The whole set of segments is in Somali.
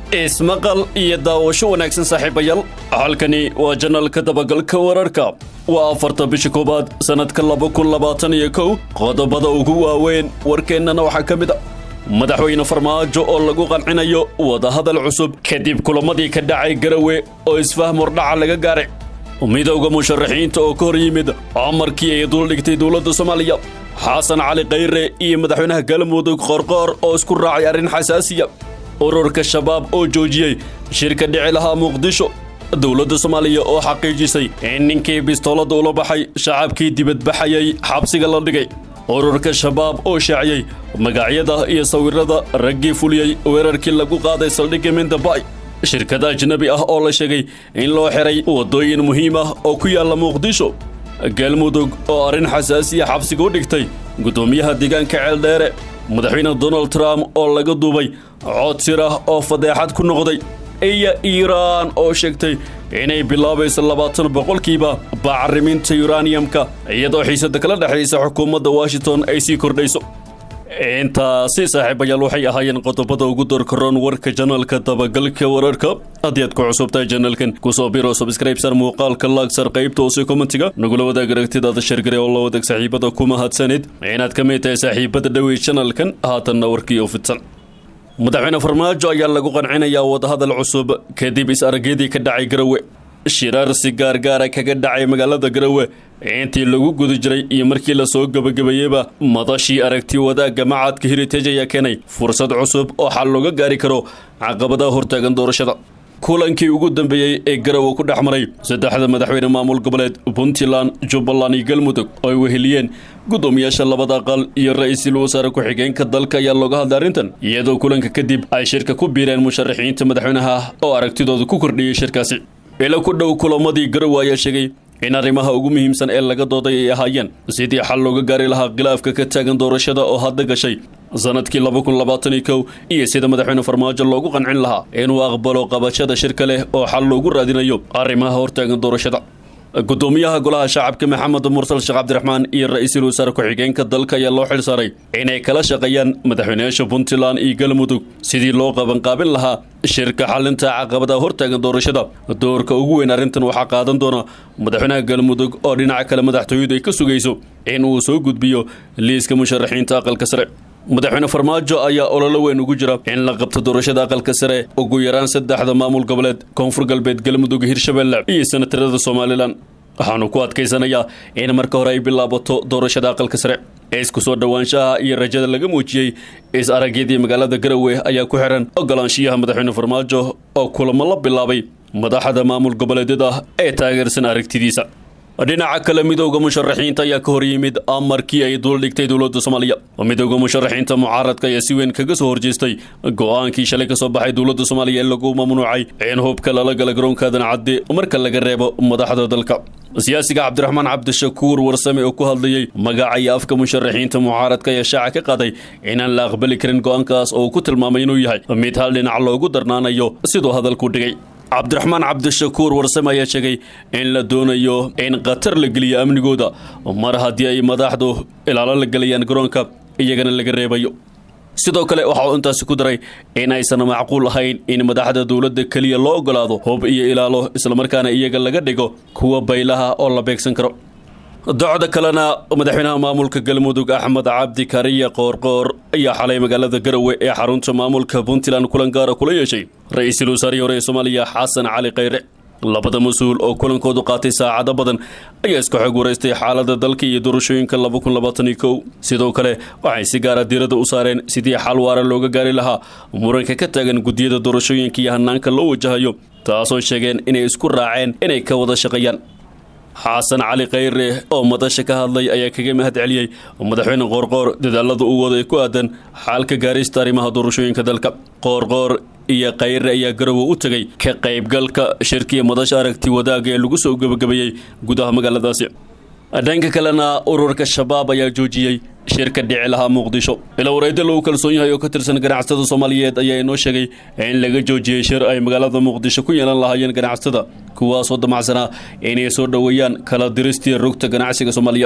ismaqal iyo daawasho wanaagsan saaxiibayaal halkani waa janalka dabagalka wararka waa afarta bisha koowaad sannadka laba kun labaatan iyo kow qodobada ugu waaweyn warkeennana waxaa ka mid a madaxweyne farmaajo oo lagu qancinayo wadahadal cusub kadib kulamadii ka dhacay garawe oo isfahm hordhaca laga gaaray midowda musharaxiinta oo ka hor yimid amarkii ay duldhigtay dowladda soomaaliya xasan cali khayre iyo madaxweynaha galmudug qorqoor oo isku raacay arrin xasaasiya ururka shabaab oo joojiyey shirka dhici lahaa muqdisho dowladda soomaaliya oo xaqiijisay in ninkii bistoolada ula baxay shacabkii dibadbaxayay xabsiga la dhigay ururka shabaab oo shaaciyey magacyada iyo sawirada raggii fuliyey weerarkii lagu qaaday saldhigga mindabay shirkada ajnabi ah oo la sheegay in loo xiray waddooyin muhiim ah oo ku yaalla muqdisho galmudug oo arrin xasaasiya xabsiga u dhigtay guddoomiyaha deegaanka ceeldheere madaxweyne donald trump oo laga duubay cod sir ah oo fadeexad ku noqday iyo iiraan oo sheegtay inay bilaabayso labaatan boqolkiiba bacriminta yuraniyamka iyadoo xiisada kala dhexaysa xukuumadda washington ay sii kordhayso intaasi saaxiibayaal waxay ahaayeen qodobada ugu doorkaroon warka janalka dabagalka wararka haddii aad ku cusubtahay janalkan kusoo biro subscribesar muuqaalka laagsar qaybta hoose kommentiga nagula wadaag aragtidaada shargare oo la wadaag saaxiibada ku mahadsanid inaad ka mid tahay saaxiibada dhowey janalkan haatanna warkii oo fidsan madaxweyne farmaajo ayaa lagu qancinayaa wadahadal cusub kadib is-aragyadii ka dhacay garawe shiraar si gaargaara kaga dhacay magaalada garawe intii lagu guda jiray iyo markii lasoo gebagabeeyeyba madashii aragti wadaagga macadka heritage ayaa keenay fursad cusub oo xal looga gaari karo caqabadaha hortaagan doorashada kulankii ugu dambeeyey ee garowe ku dhex maray saddexda madaxweyne maamul goboleed puntland jubbaland iyo galmudug oo ay weheliyeen guddoomiyaasha labada aqal iyo ra-iisul wasaare ku-xigeenka dalka ayaa looga hadlay arrintan iyadoo kulanka kadib ay shirka ku biireen musharaxiinta madaxweynaha oo aragtidooda ku kordhiyey shirkaasi ilo ku dhow kulamadii garowe ayaa sheegay in arrimaha ugu muhiimsan ee laga dooday ay ahaayeen sidii xal looga gaari lahaa khilaafka ka taagan doorashada oo hadda gashay sanadkii laba kun labaatan iyo kow iyo sida madaxweyne farmaajo loogu qancin lahaa inuu aqbalo qabashada shirka leh oo xal loogu raadinayo arrimaha hortaagan doorashada guddoomiyaha golaha shacabka maxamed mursal sheekh cabdiraxmaan iyo ra-iisul wasaare ku-xigeenka dalka ayaa loo xil saaray inay kala shaqeeyaan madaxweynayaasha puntland iyo galmudug sidii loo qabanqaabin lahaa shirka xalinta caqabadaha hortaagan doorashada doorka ugu weyn arrintan waxaa qaadan doona madaxweynaha galmudug oo dhinaca kale madaxtooyadu ay ka sugayso in uu soo gudbiyo liiska musharaxiinta aqalka sare madaxweyne farmaajo ayaa ololo weyn ugu jira in la qabto doorashada aqalka sare ugu yaraan saddexda maamul goboleed koonfur galbeed galmudug hirshabelle iyo senatarada somalilan waxaanu ku adkaysanayaa in marka hore ay bilaabato doorashada aqalka sare isku soo dhowaanshaha iyo rajada laga muujiyey is-aragyadii magaalada garowe ayaa ku xiran ogolaanshiyaha madaxweyne farmaajo oo kulamo la bilaabay madaxda maamul goboleedyada ee taageersan aragtidiisa dhinaca kale midowda musharaxiinta ayaa ka hor yimid amarkii ay duldhigtay dowladda soomaaliya midowda musharaxiinta mucaaradka ayaa si weyn kaga soo horjeestay go-aankii shalay ka soo baxay dowladda soomaaliya ee lagu mamnuucay in hubka lala gala garoonka aadan cadde marka laga reebo madaxda dalka siyaasiga cabdiraxmaan cabdishakuur warsame oo ku hadlayey magaca iyo afka musharaxiinta mucaaradka ayaa shaaca ka qaaday inaan la aqbali karin go-aankaas oo uu ku tilmaamay inuu yahay mid hal dhinac loogu darnaanayo siduu hadalku dhigay cabdiraxmaan cabdishakuur warsame ayaa sheegay in la doonayo in khatar la geliyo amnigooda mar haddii ay madaxdu ilaalo la gelayaan garoonka iyagana laga reebayo sidoo kale waxa uu intaasi ku daray in aysan macquul ahayn in madaxda dowladda keliya loo ogolaado hub iyo ilaalo islamarkaana iyaga laga dhigo kuwa baylaha oo la beegsan karo docda kalena madaxweynaha maamulka galmudug axmed cabdi kariya qoorqoor ayaa xalay magaalada garowe ee xarunta maamulka puntland kulan gaara kula yeeshay ra-iisul wasaarihii hore ee soomaaliya xasan cali khayre labada mas-uul oo kulankoodu qaatay saacado badan ayaa iska xog waraystay xaalada dalka iyo doorashooyinka laba kun labaatan iyo kow sidoo kale waxay si gaara diirada u saareen sidii xal waara looga gaari lahaa muranka ka taagan guddiyada doorashooyinka iyo hanaanka loo wajahayo taasoo sheegeen inay isku raaceen inay ka wada shaqeeyaan xasan cali khayre oo madasha ka hadlay ayaa kaga mahad celiyey madaxweyne qoorqoor dadaalada uu waday ku aadan xaalka gaarista arrimaha doorashooyinka dalka qoorqoor iyo khayre ayaa garowe u tegay ka qaybgalka shirkiya madasha aragti wadaaga ee lagu soo gebagabeeyey gudaha magaaladaasi dhanka kalena ururka shabaab ayaa joojiyey shirka dhici lahaa muqdisho ila wareedda lagu kalsoon yahay oo ka tirsan ganacsatada soomaaliyeed ayaa inoo sheegay in laga joojiyey shir ay magaalada muqdisho ku yeelan lahaayeen ganacsatada kuwaasoo damacsanaa inay soo dhoweeyaan kala diristii rugta ganacsiga soomaaliya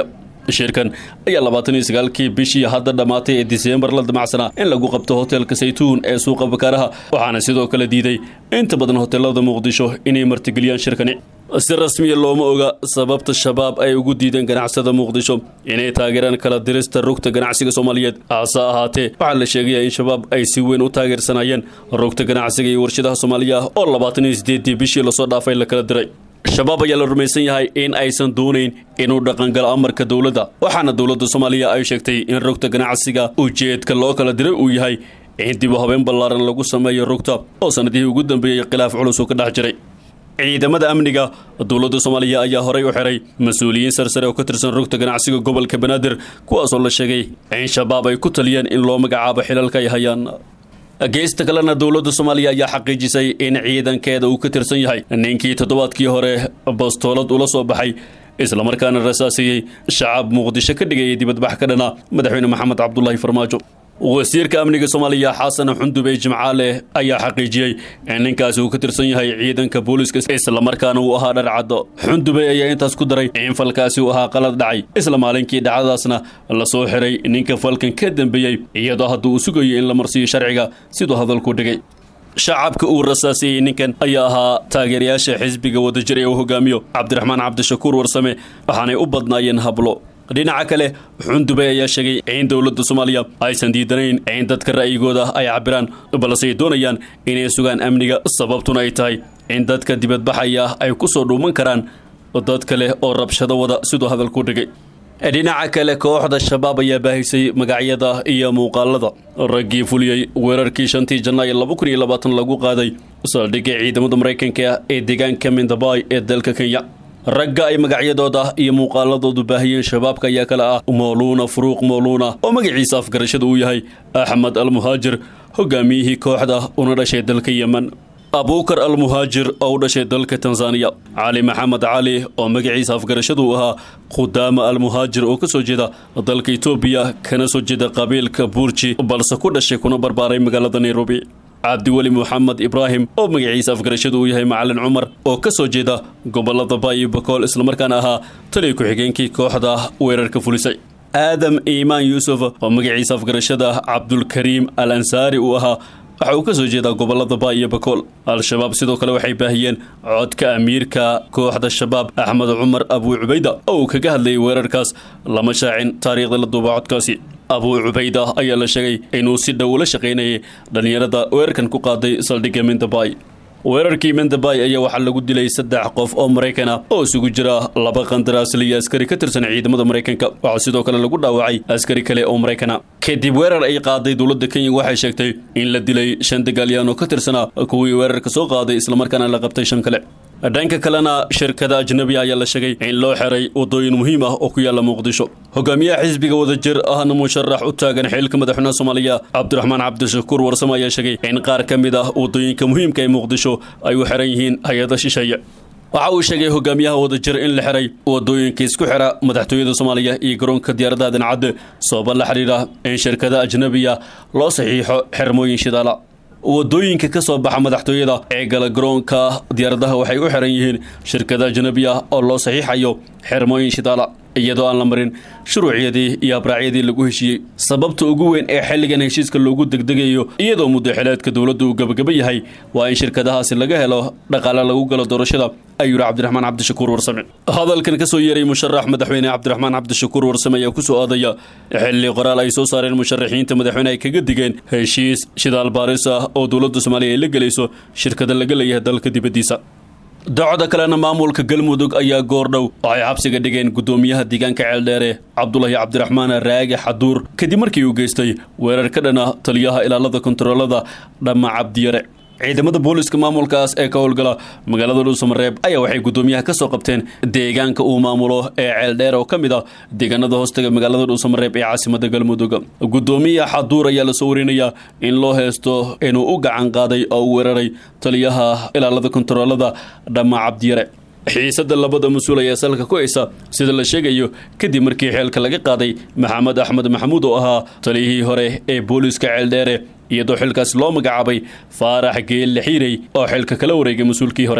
shirkan ayaa labaatan iyo sagaalkii bishii hadda dhammaatay ee diseembar la damacsanaa in lagu qabto hoteelka saytuun ee suuqa bakaaraha waxaana sidoo kale diiday inta badan hoteelada muqdisho inay martigeliyaan shirkani si rasmiya looma oga sababta shabaab ay ugu diideen ganacsada muqdisho inay taageeraan kala dirista rugta ganacsiga soomaaliyeed hase ahaatee waxaa la sheegaya in shabaab ay si weyn u taageersanayeen rugta ganacsiga iyo warshadaha soomaaliya oo labaatan iyo sideedii bishii lasoo dhaafay la kala diray shabaab ayaa la rumaysan yahay in aysan doonayn inuu dhaqangalo amarka dowladda waxaana dowladda soomaaliya ay sheegtay in rugta ganacsiga ujeedka loo kala diray uu yahay in dib u habeen ballaaran lagu sameeyo rugta oo sanadihii ugu dambeeyey khilaaf culus uu ka dhex jiray ciidamada amniga dowladda soomaaliya ayaa horay u xiray mas-uuliyiin sarsare oo ka tirsan rugta ganacsiga gobolka banaadir kuwaasoo la sheegay in shabaab ay ku taliyeen in loo magacaabo xilalka ay hayaan geesta kalena dowladda soomaaliya ayaa xaqiijisay in ciidankeeda uu ka tirsan yahay ninkii toddobaadkii hore bastoolad ula soo baxay islamarkaana rasaasiyey shacab muqdisho ka dhigayay dibadbax ka dhana madaxweyne maxamed cabdulaahi farmaajo wasiirka amniga soomaaliya xasan xundubey jimcaale ayaa xaqiijiyey in ninkaasi uu ka tirsan yahay ciidanka booliska islamarkaana uu ahaa dharcaddo xundubey ayaa intaas ku daray in falkaasi uu ahaa qalad dhacay isla maalinkii dhacdadaasna la soo xiray ninka falkan ka dambeeyey iyadoo hadda uu sugayo in la marsiiyo sharciga siduu hadalku dhigay shacabka uu rasaasiyey ninkan ayaa ahaa taageerayaasha xisbiga wadajir ee uu hogaamiyo cabdiraxmaan cabdishakuur warsame waxaanay u badnaayeen hablo dhinaca kale xundubey ayaa sheegay in dowladda soomaaliya aysan diidanayn in dadka ra'yigooda ay cabiraan balse ay doonayaan inay sugaan amniga sababtuna ay tahay in dadka dibadbaxaya ay ku soo dhuuman karaan dad kale oo rabshado wada siduu hadalku dhigay dhinaca kale kooxda shabaab ayaa baahisay magacyada iyo muuqaalada raggii fuliyey weerarkii shantii janaayo laba kun iyo labaatan lagu qaaday saldhigga ciidamada maraykanka ee deegaanka mindabay ee dalka kenya ragga ay magacyadooda iyo muuqaaladoodu baahiyeen shabaabka ayaa kale ah mooluuna furuuq mooluuna oo magaciisa afgarashada uu yahay axmed almuhaajir hogaamiyihii kooxda una dhashay dalka yemen abuukar almuhaajir oo u dhashay dalka tanzaniya cali maxamed cali oo magaciisa afgarashadu uu ahaa khudaama almuhaajir oo ka soo jeeda dalka etoobiya kana soo jeeda qabiilka buurji balse ku dhashay kuna barbaaray magaalada nairobi cabdiweli moxamed ibraahim oo magaciisa afgarashadu uu yahay macalin cumar oo ka soo jeeda gobolada baayo bakool islamarkaana ahaa taliya ku-xigeenkii kooxda weerarka fulisay aadam iimaan yuusuf oo magaciisa afgarashada cabdulkariim al ansaari uu ahaa waxa uu ka soo jeedaa gobolada baa iyo bakool al-shabaab sidoo kale waxay baahiyeen codka amiirka kooxda shabaab axmed cumar abuu cubayda oo uu kaga hadlayay weerarkaas lama shaacin taariikhda la duuba codkaasi abuu cubayda ayaa la sheegay inuu si dhow ula shaqaynayay dhallinyarada weerarkan ku qaaday saldhigga mindabay weerarkii mendabay ayaa waxaa lagu dilay saddex qof oo maraykan ah oo isugu jira laba qandaraasli iyo askari ka tirsan ciidamada maraykanka waxaa sidoo kale lagu dhaawacay askari kale oo maraykana kadib weerar ay qaaday dowladda kenya waxay sheegtay in la dilay shan dagaalyahan oo ka tirsanaa kuwii weerarka soo qaaday islamarkaana la qabtay shan kale dhanka kalena shirkada ajnabi ayaa la sheegay in loo xiray wadooyin muhiim ah oo ku yaala muqdisho hogaamiyaha xisbiga wadajir ahna musharax u taagan xilka madaxweynaha soomaaliya cabdiraxmaan cabdishakuur warsame ayaa sheegay in qaar ka mid ah wadooyinka muhiimka ee muqdisho ay u xiran yihiin hay-ada shisheeye waxa uu sheegay hogaamiyaha wadajir in la xiray wadooyinka isku xira madaxtooyada soomaaliya iyo garoonka diyaaradaha dancadde sababa la xidhiidha in shirkada ajnabiga loo saxiixo xirmooyin shidaala wadooyinka ka soo baxa madaxtooyada ee gala garoonka diyaaradaha waxay u xiran yihiin shirkada ajnabi ah oo loo saxiixayo xirmooyin shidaala iyadoo aan la marin shuruucyadii iyo abraacyadii lagu heshiiyey sababta ugu weyn ee xilligan heshiiska loogu degdegayo iyadoo muddaxileedka dowladdu uu gabagaba yahay waa in shirkadahaasi laga helo dhaqaale lagu galo doorashada ayuu yidhi cabdiraxmaan cabdishakuur warsame hadalkan ka soo yeeray musharax madaxweyne cabdiraxmaan cabdishakuur warsame ayaa ku soo aadaya xilli qoraal ay soo saareen musharaxiinta madaxweyne ay kaga digeen heshiis shidaal baaris ah oo dowladda soomaaliya ay la gelayso shirkada laga leeyahay dalka dibaddiisa docda kalena maamulka galmudug ayaa goordhow waxay xabsiga dhigeen guddoomiyaha deegaanka ceeldheere cabdulahi cabdiraxmaan raage xaduur kadib markii uu geystay weerar ka dhana taliyaha ilaalada kontaroolada dhamma cabdiyare ciidamada booliska maamulkaas ee ka howlgala magaalada dhuusamareeb ayaa waxay guddoomiyaha ka soo qabteen deegaanka uu maamulo ee ceeldheer oo ka mid ah deegaanada hoostaga magaalada dhuusamareeb ee caasimada galmudug guddoomiyaha xaduur ayaa lasoo warinayaa in loo heesto inuu u gacan qaaday oo u weeraray taliyaha ilaalada kontaroolada dhamma cabdiyare xiisadda labada mas-uul ayaa salka ku haysa sida la sheegayo kadib markii xeelka laga qaaday maxamed axmed maxamuud oo ahaa taliyihii hore ee booliska ceeldheere iyadoo xilkaas loo magacaabay faarax geelle xiirey oo xilka kala wareegay mas-uulkii hore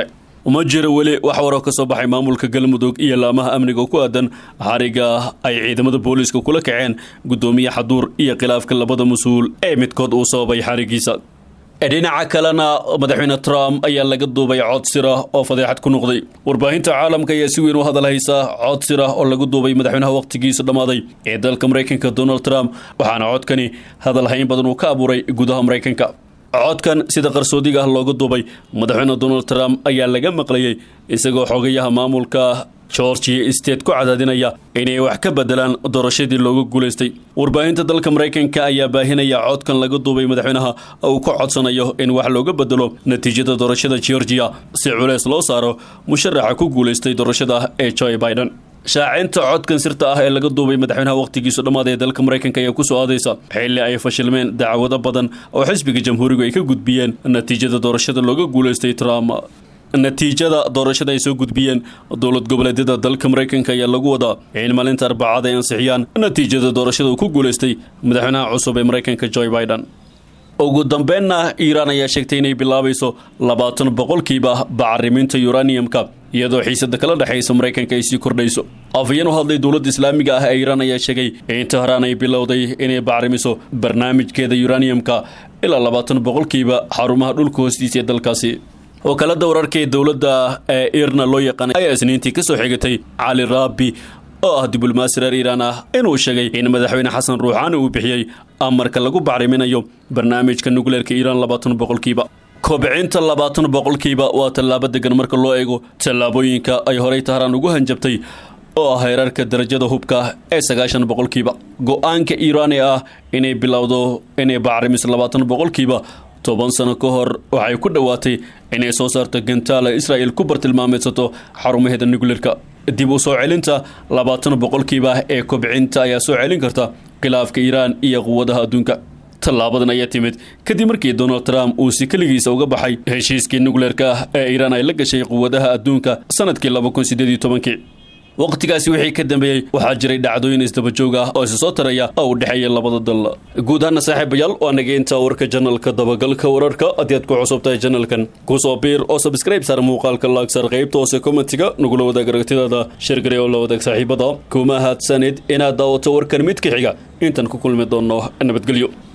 uma jiro weli wax waroo ka soo baxay maamulka galmudug iyo laamaha amniga ku aadan xariga ay ciidamada booliiska kula kaceen guddoomiye xaduur iyo khilaafka labada mas-uul ee midkood uu sababay xarigiisa dhinaca kalena madaxweyne trump ayaa laga duubay cod sira oo fadeexad ku noqday warbaahinta caalamka ayaa si weyn u hadal haysa cod sira oo lagu duubay madaxweynaha wakhtigiisa dhammaaday ee dalka maraykanka donald trump waxaana codkani hadal hayn badan uu ka abuuray gudaha maraykanka codkan sida qarsoodiga ah looga duubay madaxweyne donald trump ayaa laga maqlayay isagoo xogayaha maamulka georgia state ku cadaadinaya inay wax ka bedelaan doorashadii looga guulaystay warbaahinta dalka maraykanka ayaa baahinaya codkan laga duubay madaxweynaha uu ka codsanayo in wax looga bedelo natiijada doorashada georgia si culeys loo saaro musharaxa ku guulaystay doorashada ee joe biden shaacinta codkan sirta ah ee laga duubay madaxweynaha wakhtigiisu dhammaada ee dalka maraykanka ayaa kusoo aadaysa xilli ay fashilmeen dacwado badan oo xisbiga jamhuurigu ay ka gudbiyeen natiijada doorashada looga guulaystay trump natiijada doorashada ay soo gudbiyeen dowlad goboleedyada dalka maraykanka ayaa lagu wadaa in maalinta arbacada ay ansixiyaan natiijada doorashada uu ku guulaystay madaxweynaha cusub ee maraykanka joe biden ugu dambeynna iiraan ayaa sheegtay inay bilaabayso labaatan boqolkiiba bacriminta uraniumka iyadoo xiisada kala dhexaysa maraykanka ay sii kordhayso afayeen u hadlay dowladda islaamiga ah ee iiraan ayaa sheegay in tehraan ay bilowday inay bacrimiso barnaamijkeeda uraniumka ilaa labaatan boqolkiiba xarumaha dhulka hoostiisa ee dalkaasi wakaalada wararka ee dowladda ee irna loo yaqaanay ayaa isniintii ka soo xigatay cali raabi oo ah diblomaasi reer iiraan ah inuu sheegay in madaxweyne xasan ruuxaani uu bixiyey amarka lagu bacriminayo barnaamijka nukleerka iiraan labaatan boqolkiiba kobcinta labaatan boqolkiiba waa tallaabo degan marka loo eego tallaabooyinka ay horey tahraan ugu hanjabtay oo ah heerarka darajada hubka ee sagaashan boqolkiiba go-aanka iiraan ee ah inay bilowdo inay bacrimiso labaatan boqolkiiba toban sano ka hor waxay ku dhowaatay inay soo saarto gantaala israa'il ku bartilmaameedsato xarumaheeda nukleerka dib u soo celinta labaatan boqolkiiba ee kobcinta ayaa soo celin karta khilaafka iiraan iyo quwadaha adduunka tallaabadan ayaa timid kadib markii donald trump uu si keligiisa uga baxay heshiiskii nukleerka ah ee iiraan ay la gashay quwadaha adduunka sanadkii laba kun sideed iyo tobankii waqtigaasi wixii ka dambeeyey waxaa jiray dhacdooyin isdabajoog ah oo isa soo taraya oo u dhexeeya labada dal guud ahaana saaxiibayaal waa naga intaa warka janalka dabagalka wararka haddii aad ku cusub tahay janalkan kusoo biir oo sabskrayb saar muuqaalka laagsaar qaybta hoose kommentiga nagula wadaag aragtidaada shirgari oo la wadaag saaxiibada kuma haadsanid inaad daawato warkan mid ka xiga intaan ku kulmi doonno nabadgelyo